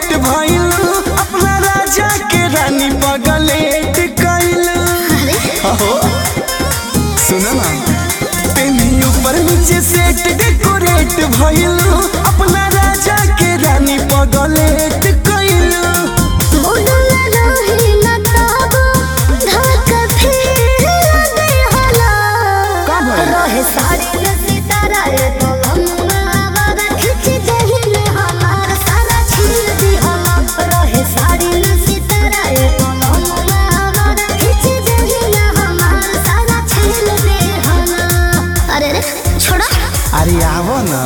Decorate भइल अपना राजा के रानी पगलेट कइल हो सुनो ना तेनी ऊपर नीचे सेट डेकोरेट भइल अपना राजा के रानी पगलेट कइल का भइल? अरे रे छोड़ा अरे आवो ना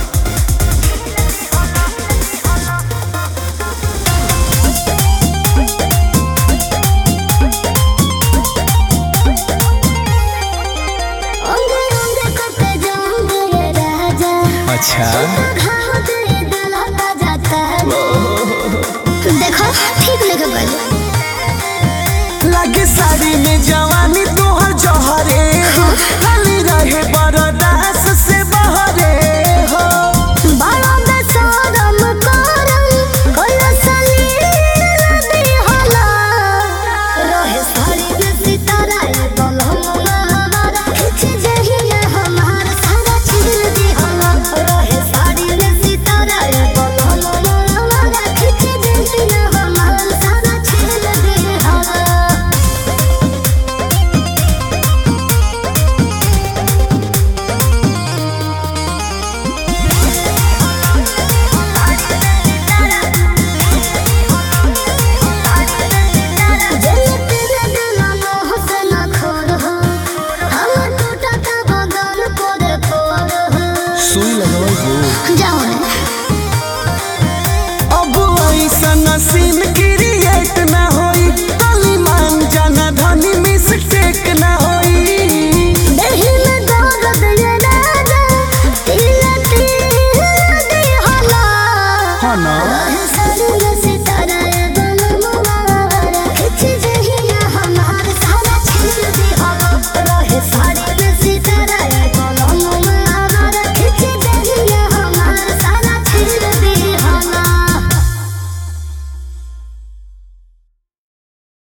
अंगे अंगे करते जाऊंगे ये राजा अच्छा घाव तेरे दलाता जाता है देखो ठीक लगे बोलो लागे साड़ी में जवानी तोहर जहरे खाली रहे बरदास